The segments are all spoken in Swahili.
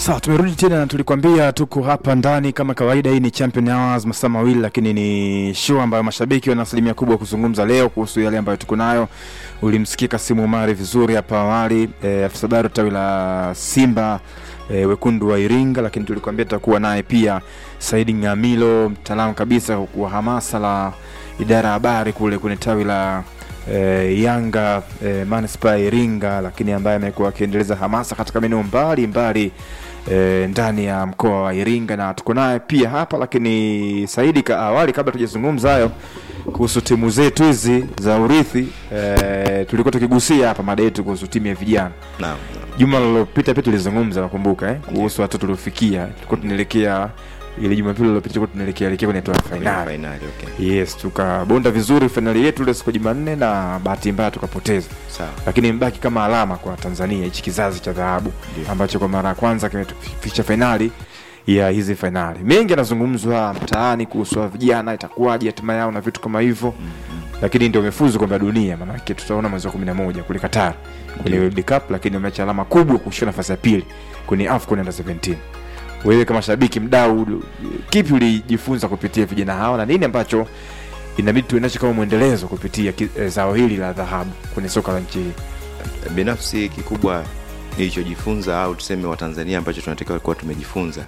Sawa, tumerudi tena na tulikwambia tuko hapa ndani kama kawaida. Hii ni Champion Hours masaa mawili, lakini ni show ambayo mashabiki wana asilimia kubwa kuzungumza leo kuhusu yale ambayo tuko nayo. Ulimsikia Kasimu Umari vizuri hapa awali, e, afisa habari tawi la Simba e, wekundu wa Iringa, lakini tulikwambia tutakuwa naye pia Saidi Ngamilo, mtaalamu kabisa wa hamasa la idara ya habari kule kwenye tawi la e, Yanga e, manispaa ya Iringa, lakini ambaye amekuwa akiendeleza hamasa katika maeneo mbalimbali e, ndani ya mkoa wa Iringa na tuko naye pia hapa. Lakini Saidi, ka awali, kabla tujazungumza hayo kuhusu timu zetu hizi za urithi e, tulikuwa tukigusia hapa mada yetu kuhusu timu ya vijana Naam. juma lilopita pia tulizungumza nakumbuka eh, kuhusu watoto tuliofikia, tulikuwa tunaelekea ile Jumapili lilopita tulikuwa tunaelekea elekea kwenye hatua ya fainali. Finali, okay. Yes, tukabonda vizuri fainali yetu ile siku ya Jumanne na bahati mbaya tukapoteza, Sawa. lakini imebaki kama alama kwa Tanzania, hichi kizazi cha dhahabu Ndio. ambacho kwa mara ya kwanza kimetufikisha fainali ya hizi fainali. Mengi yanazungumzwa mtaani kuhusu hawa vijana, itakuwaje hatima yao na vitu kama hivyo lakini ndio umefuzu kombe la dunia, maanake tutaona mwezi wa kumi na moja kule Qatar kwenye World Cup, lakini wameacha alama kubwa kushika nafasi ya pili kwenye AFCON under 17. Wewe kama shabiki mdau, kipi ulijifunza kupitia vijana hawa na nini ambacho inabidi tuwe nacho kama mwendelezo kupitia ki- eh, zao hili la dhahabu kwenye soka la nchi hii? binafsi kikubwa nilichojifunza au tuseme watanzania ambacho tunatakiwa kuwa tumejifunza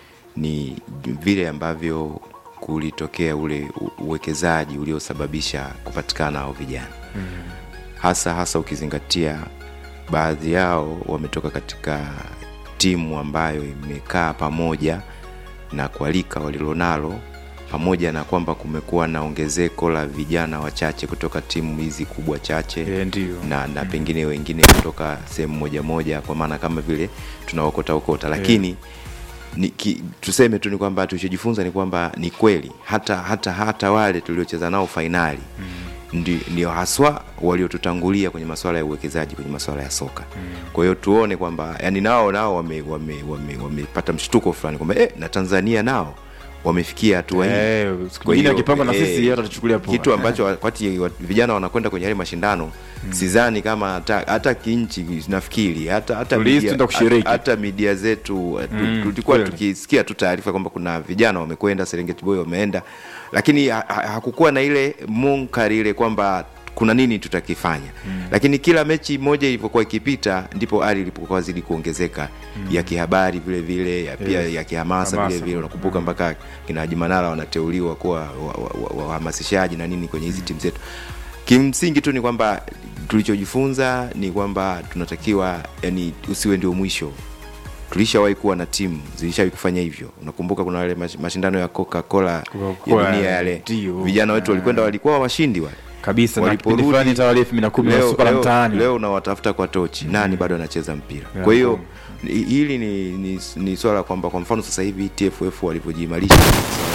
ni vile ambavyo kulitokea ule u- uwekezaji uliosababisha kupatikana hao vijana mm. hasa hasa ukizingatia baadhi yao wametoka katika timu ambayo imekaa pamoja na kualika walilonalo pamoja na kwamba kumekuwa na ongezeko la vijana wachache kutoka timu hizi kubwa chache Eh, ndio. na, na pengine wengine kutoka sehemu moja moja kwa maana kama vile tunaokota okota lakini ni, ki, tuseme tu ni kwamba tulichojifunza ni kwamba ni kweli hata hata hata wale tuliocheza nao fainali mm. ndi, ndio haswa waliotutangulia kwenye masuala ya uwekezaji kwenye masuala ya soka mm. kwa hiyo tuone kwamba yani nao nao wamepata wame, wame, wame mshtuko fulani kwamba eh, na tanzania nao wamefikia hatua hii Eh, siku Kwa nyingine hiyo, wakipangwa na eh, sisi hata tuchukulia poa. kitu ambacho wakati wa- vijana wanakwenda kwenye yale mashindano mm. sidhani kama hata, hata kinchi nafikiri hata hata Tuliisi media- tuenda kushiriki. hata- hata media zetu tu- Mm, tulikuwa kweli. tukisikia tu taarifa kwamba kuna vijana wamekwenda Serengeti Boy wameenda lakini ha- ha- hakukuwa na ile munkari ile kwamba kuna nini tutakifanya mm. lakini kila mechi moja ilivyokuwa ikipita ndipo ari ilipokuwa zidi kuongezeka mm. ya kihabari vile vile ya pia Yes. ya kihamasa Hamasa. vile vile unakumbuka mpaka kina Haji Manara wanateuliwa kuwa wahamasishaji wa, wa, wahamasishaji na nini kwenye hizi timu zetu kimsingi tu ni kwamba tulichojifunza ni kwamba tunatakiwa yani usiwe ndio mwisho tulishawahi kuwa na timu zilishawahi kufanya hivyo unakumbuka kuna wale mash- mashindano ya coca cola ya Coca-Cola, dunia yale ndio. vijana wetu walikwenda walikuwa washindi wale kabisa na Waliporudi- kipindi fulani hata wale elfu mbili na kumi na leo, soka la leo, mtaani leo unawatafuta kwa tochi nani bado anacheza mpira Ya, kwa hiyo kweli. ni- hili ni, ni, ni swala kwamba kwa mfano sasa hivi tff walivyojiimarisha kwenye swala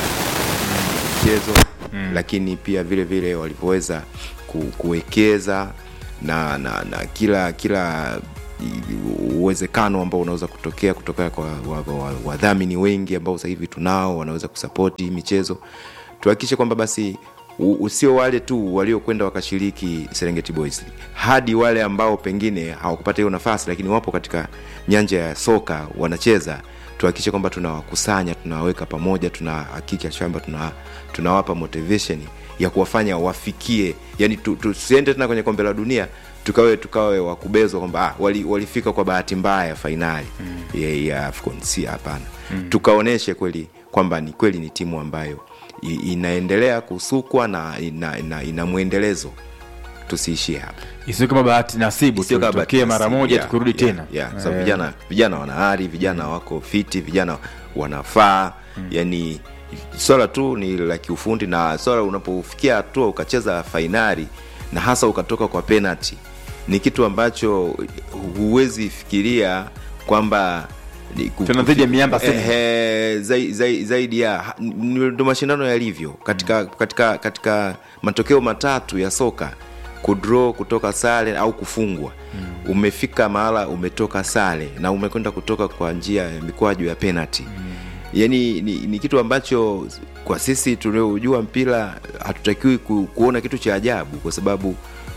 la mchezo lakini pia vile vile walivyoweza ku, kuwekeza na, na, na kila kila i- uwezekano ambao unaweza kutokea kutoka kwa wadhamini wa, wa, wadhamini wengi ambao sasa hivi tunao wanaweza kusapoti hii michezo tuhakikishe kwamba basi u- usio wale tu waliokwenda wakashiriki Serengeti Boys League, hadi wale ambao pengine hawakupata hiyo nafasi lakini wapo katika nyanja ya soka wanacheza tuhakikishe kwamba tunawakusanya tunawaweka pamoja tunahakikisha kwamba tuna, tunawapa motivation ya kuwafanya wafikie yani tu- tusiende tena kwenye kombe la dunia tukawe tukawe wakubezwa kwamba ah, wali, walifika kwa bahati mbaya fainali mm. ya, ya AFCON si hapana mm. tukaoneshe kweli kwamba ni kweli ni timu ambayo i- inaendelea kusukwa na ina, ina, ina mwendelezo tusiishie hapa isiwe kama bahati nasibu Sio kama bahati tutokee mara nasibu. moja Yeah, tukirudi yeah, tena yeah. So, Eh, vijana vijana wana ari vijana wako fiti vijana wanafaa yani swala tu ni la kiufundi na swala unapofikia hatua ukacheza fainali na hasa ukatoka kwa penalty ni kitu ambacho huwezi fikiria kwamba ni ku- Tena dhidi ya miamba sema. Ehe, zai- zai- zaidi ya ha- n- ndo mashindano yalivyo katika, katika, katika matokeo matatu ya soka kudraw kutoka sare au kufungwa mm. umefika mahala umetoka sare na umekwenda kutoka kwa njia ya mikwaju ya penalty mm. yani ni, ni kitu ambacho kwa sisi tuliojua mpira hatutakiwi ku, kuona kitu cha ajabu kwa sababu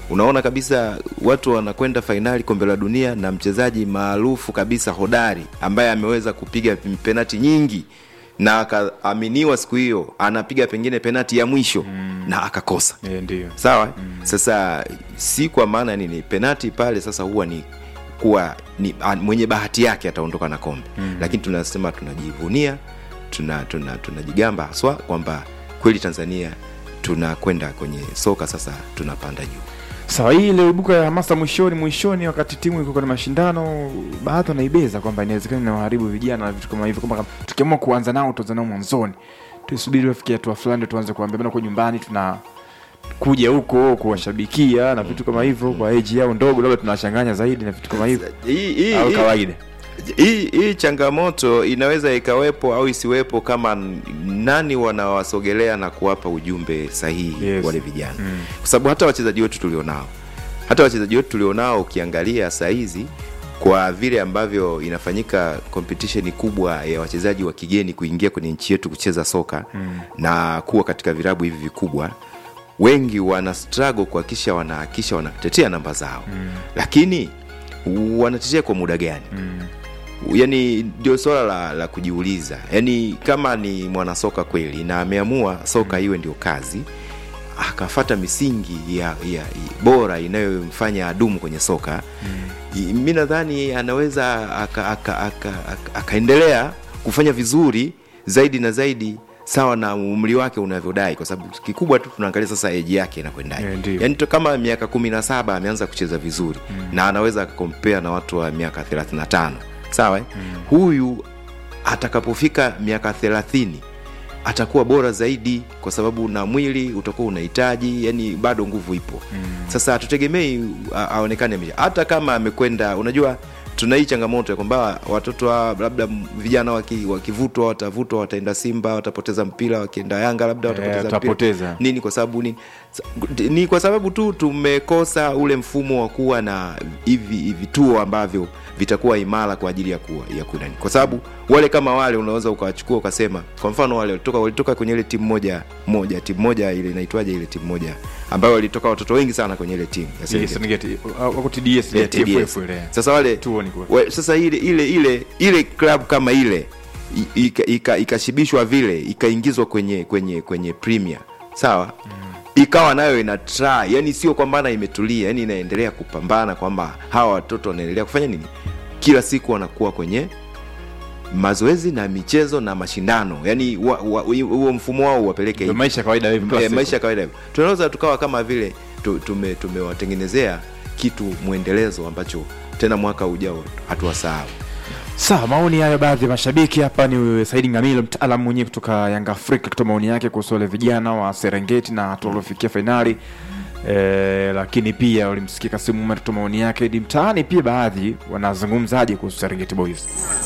unaona kabisa watu wanakwenda fainali kombe la dunia na mchezaji maarufu kabisa hodari ambaye ameweza kupiga penati nyingi na akaaminiwa siku hiyo anapiga pengine penati ya mwisho mm. na akakosa Eh, ndio sawa mm. sasa si kwa maana nini penati pale sasa huwa ni kuwa ni a, mwenye bahati yake ataondoka na kombe mm. lakini tunasema tunajivunia tuna tuna tunajigamba haswa kwamba kweli tanzania tunakwenda kwenye soka sasa tunapanda juu sawa hii iliyoibuka ya hamasa mwishoni mwishoni wakati timu iko kwenye mashindano baadhi wanaibeza kwamba inawezekana inawaharibu vijana na vitu kama hivyo kwamba tukiamua kuanza nao tuanza nao mwanzoni tusubiri wafikia hatua fulani ndio tuanze kuambia bana kwa nyumbani tuna kuja huko kuwashabikia na vitu kama hivyo kwa eji yao ndogo labda tunawachanganya zaidi na vitu kama hivyo hii hii- au hii- kawaida hii hii changamoto inaweza ikawepo au isiwepo kama n- nani wanawasogelea na kuwapa ujumbe sahihi Yes. wale vijana mm. kwa sababu hata wachezaji wetu tulionao hata wachezaji wetu tulionao ukiangalia saa hizi kwa vile ambavyo inafanyika competition kubwa ya wachezaji wa kigeni kuingia kwenye nchi yetu kucheza soka mm. na kuwa katika vilabu hivi vikubwa wengi wana struggle kuhakikisha wanahakikisha wanatetea namba zao mm. lakini wanatetea kwa muda gani mm. yani ndio swala la, la kujiuliza yani kama ni mwanasoka kweli na ameamua soka iwe ndio kazi akafata misingi ya, ya, ya bora inayomfanya adumu kwenye soka mm. mi nadhani anaweza akaendelea aka, aka, aka, akaendelea kufanya vizuri zaidi na zaidi sawa na umri wake unavyodai kwa sababu kikubwa tu tunaangalia sasa eji yake inakwendaje Eh, ndio. yani to kama miaka kumi na saba ameanza kucheza vizuri mm. na anaweza akakompea na watu wa miaka 35 sawa mm. huyu atakapofika miaka thelathini atakuwa bora zaidi kwa sababu na mwili utakuwa unahitaji yani bado nguvu ipo mm. sasa hatutegemei a- aonekane ame- hata kama amekwenda unajua tuna hii changamoto ya kwamba watoto wa labda m- vijana waki- wakivutwa watavutwa wataenda simba watapoteza mpira wakienda yanga labda watapoteza mpira. watapoteza. nini kwa sababu nini Sa- ni kwa sababu tu tumekosa ule mfumo wa kuwa na hivi vituo ambavyo vitakuwa imara kwa ajili ya kuwa ya kunani kwa sababu wale kama wale unaweza ukawachukua ukasema kwa mfano wale walitoka walitoka kwenye ile timu moja moja timu moja ile inaitwaje ile timu moja ambayo walitoka watoto wengi sana kwenye ile timu ya Yes, Serengeti. Serengeti. Wako TDS Yeah, ile TFF TDS. ile. sasa wale Tuo ni kwa- we, sasa ile ile ile ile club kama ile i- ika- ika- ikashibishwa vile ikaingizwa kwenye kwenye kwenye premier sawa mm. ikawa nayo ina try yani sio kwamba na imetulia yani inaendelea kupambana kwamba hawa watoto wanaendelea kufanya nini kila siku wanakuwa kwenye mazoezi na michezo na mashindano yani wa- wa- huo mfumo wao wapeleke Ndio hivi maisha ya kawaida hivi kila e, siku. maisha ya kawaida hivyo tunaweza tukawa kama vile tu- tume- tumewatengenezea kitu mwendelezo ambacho tena mwaka ujao hatuwasahau sawa maoni hayo baadhi ya mashabiki hapa ni saidi ngamilo mtaalamu mwenyewe kutoka yanga afrika kutoa maoni yake kuhusu wale vijana wa serengeti na hatua waliofikia fainali e, lakini pia ulimsikia kasimu Umar kutoa maoni yake ni mtaani pia baadhi wanazungumzaje kuhusu serengeti boys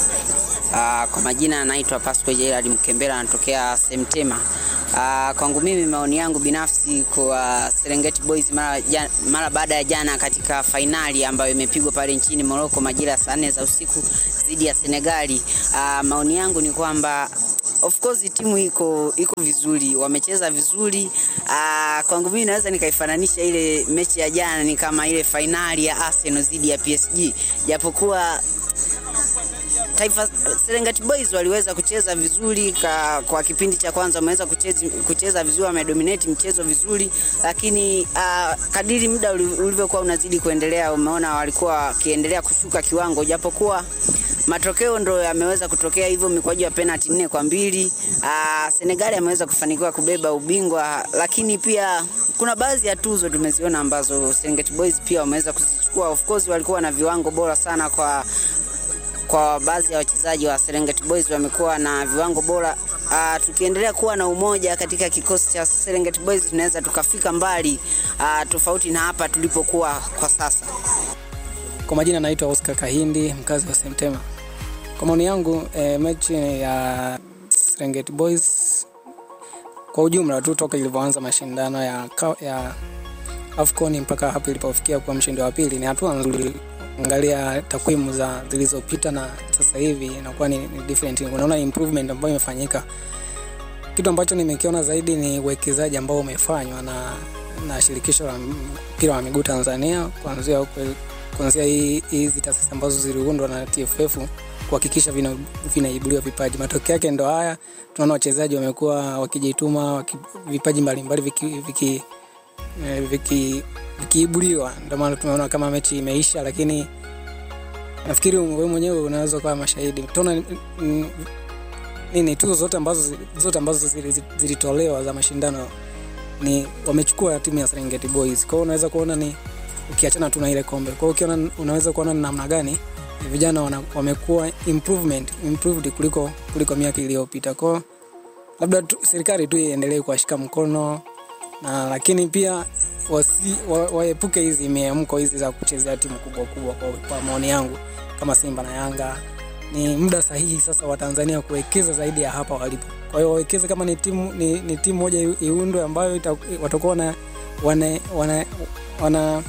Uh, kwa majina anaitwa Pasco Gerard Mkembera anatokea Semtema. Uh, kwangu mimi maoni yangu binafsi kwa Serengeti Boys mara, ja, mara baada ya jana katika fainali ambayo imepigwa pale nchini Morocco majira ya saa nne za usiku dhidi ya Senegali. Uh, maoni yangu ni kwamba of course timu iko iko vizuri, wamecheza vizuri. Uh, kwangu mimi naweza nikaifananisha ile mechi ya jana ni kama ile fainali ya Arsenal dhidi ya PSG, japokuwa Taifa Serengeti Boys waliweza kucheza vizuri ka, kwa kipindi cha kwanza wameweza kucheza, kucheza vizuri, wamedominate mchezo vizuri, lakini uh, kadiri muda uli- ulivyokuwa unazidi kuendelea, umeona walikuwa wakiendelea kushuka kiwango, japokuwa matokeo ndo yameweza kutokea hivyo, mikwaju ya penalty nne kwa mbili. Uh, Senegali ameweza kufanikiwa kubeba ubingwa, lakini pia kuna baadhi ya tuzo tumeziona ambazo Serengeti Boys pia wameweza kuzichukua. Of course walikuwa na viwango bora sana kwa kwa baadhi ya wachezaji wa Serengeti Boys wamekuwa na viwango bora. Uh, tukiendelea kuwa na umoja katika kikosi cha Serengeti Boys tunaweza tukafika mbali uh, tofauti na hapa tulipokuwa kwa sasa. Kwa majina naitwa Oscar Kahindi, mkazi wa Semtema. Kwa maoni yangu e, mechi ya Serengeti Boys kwa ujumla tu toka ilivyoanza mashindano ya, ka- ya AFCON mpaka hapa ilipofikia kuwa mshindi wa pili ni hatua nzuri. Angalia takwimu za zilizopita na sasa hivi inakuwa ni, ni different. Unaona improvement ambayo imefanyika. Kitu ambacho nimekiona zaidi ni uwekezaji ambao umefanywa na na shirikisho la mpira wa miguu Tanzania kuanzia huko kuanzia hii- hizi taasisi ambazo ziliundwa na TFF kuhakikisha vina- vinaibuliwa vipaji. Matokeo yake ndo haya, tunaona wachezaji wamekuwa wakijituma waki, vipaji mbalimbali viki, viki, eh, viki, vikiibuliwa. Ndio maana tumeona kama mechi imeisha, lakini nafikiri wewe mwenyewe unaweza kuwa mashahidi. Tunaona mm, nini tuzo zote ambazo zi- zote ambazo zili- zilitolewa za mashindano ni wamechukua timu ya Serengeti Boys. Kwa hiyo unaweza kuona ni ukiachana tu na ile kombe. Kwa hiyo ukiona unaweza kuona ni namna gani vijana wana, wamekuwa improvement improved kuliko kuliko miaka iliyopita. Kwa hiyo labda tu, serikali tu iendelee kuwashika mkono na lakini pia wasi, wa, waepuke hizi miamko hizi za kuchezea timu kubwa kubwa. Kwa, kwa maoni yangu kama Simba na Yanga ni muda sahihi sasa wa Tanzania kuwekeza zaidi ya hapa walipo. Kwa hiyo wawekeze kama ni timu ni, ni timu moja iu- iundwe ambayo ita- watakuwa wana wana wana, wana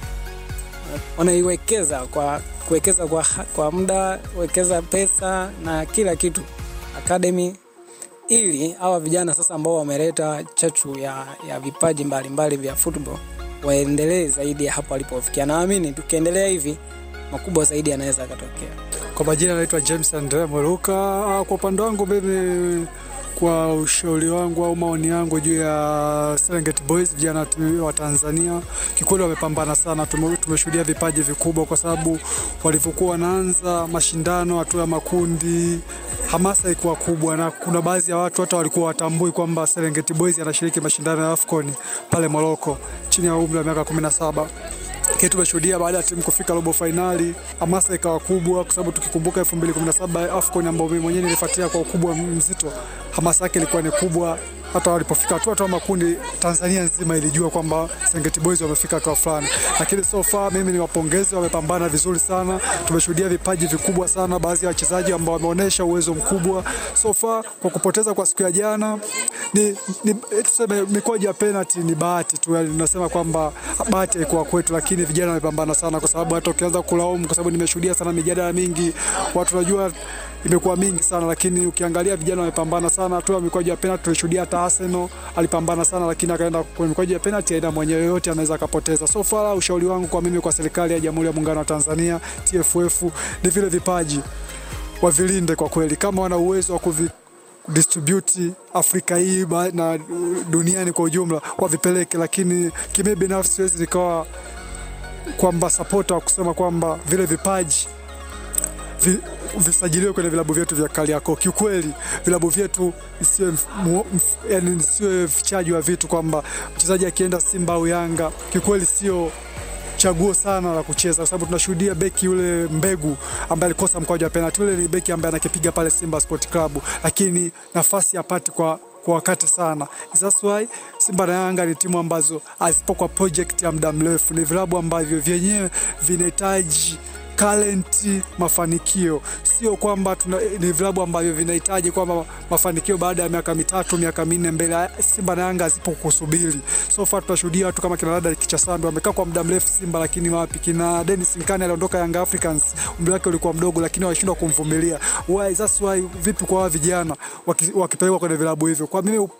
wanaiwekeza kwa kuwekeza kwa, kwa muda wekeza pesa na kila kitu academy ili hawa vijana sasa ambao wameleta chachu ya, ya vipaji mbalimbali vya football waendelee zaidi ya hapo walipofikia. Naamini tukiendelea hivi makubwa zaidi yanaweza yakatokea. Kwa majina naitwa James Andre Mweruka. Ah, Kwa upande wangu mimi, kwa ushauri wangu au maoni yangu juu ya Serengeti Boys, vijana tu- wa Tanzania, kikweli wamepambana sana. Tume- Tumeshuhudia vipaji vikubwa, kwa sababu walivyokuwa wanaanza mashindano hatua ya makundi, hamasa ilikuwa kubwa, na kuna baadhi ya watu hata walikuwa watambui kwamba Serengeti Boys anashiriki mashindano ya AFCON pale Morocco chini ya umri wa miaka 17 lakini tumeshuhudia baada ya timu kufika robo fainali, hamasa ikawa kubwa, kwa sababu tukikumbuka 2017 AFCON ambao mimi mwenyewe nilifuatia kwa ukubwa mzito, hamasa yake ilikuwa ni kubwa. Hata walipofika hatua tu makundi, Tanzania nzima ilijua kwamba Serengeti Boys wamefika hatua fulani, lakini so far mimi ni wapongeze, wamepambana vizuri sana. Tumeshuhudia vipaji vikubwa sana, baadhi ya wachezaji ambao wameonyesha uwezo mkubwa so far. Kwa kupoteza kwa siku ya jana ni, ni tuseme mikoja ya penalty ni bahati tu, yani tunasema kwamba bahati haikuwa kwetu, lakini vijana wamepambana sana, kwa sababu hata ukianza kulaumu, kwa sababu nimeshuhudia sana mijadala mingi, watu najua imekuwa mingi sana, lakini ukiangalia vijana wamepambana sana. Tu mikoja ya penalty tulishuhudia hata Arsenal alipambana sana, lakini akaenda kwenye mikoja ya penalty, aina mwenyewe yote anaweza akapoteza. So far ushauri wangu kwa mimi, kwa serikali ya Jamhuri ya Muungano wa Tanzania, TFF, ni vile vipaji wavilinde kwa kweli, kama wana uwezo wa kuvi distribute Afrika hii ba- na duniani kwa ujumla wavipeleke, lakini kimi binafsi siwezi nikawa kwamba supporter wa kusema kwamba vile vipaji vi, visajiliwe kwenye vilabu vyetu vya Kariakoo. Kiukweli vilabu vyetu isiwe mf- mu- mf- yani isiwe fichaji wa vitu kwamba mchezaji akienda Simba au Yanga, kiukweli sio chaguo sana la kucheza kwa sababu tunashuhudia beki yule Mbegu ambaye alikosa mkwaju wa penalti. Yule ni beki ambaye anakipiga pale Simba Sport Club, lakini nafasi apate kwa kwa wakati sana. That's why Simba na Yanga ni timu ambazo hazipo kwa project ya muda mrefu, ni vilabu ambavyo vyenyewe vinahitaji talenti, mafanikio. Sio kwamba tuna, ni vilabu ambavyo vinahitaji kwamba mafanikio baada ya miaka mitatu miaka minne mbele. Simba na Yanga zipo kusubiri. So far tunashuhudia watu kama kina Dada Kichasambi wamekaa kwa muda mrefu Simba, lakini wapi? Kina Dennis Nkane aliondoka Young Africans, umri wake ulikuwa mdogo, lakini walishindwa kumvumilia. Why? That's why. Vipi kwa hawa vijana waki- wakipelekwa kwenye vilabu hivyo? Kwa mimi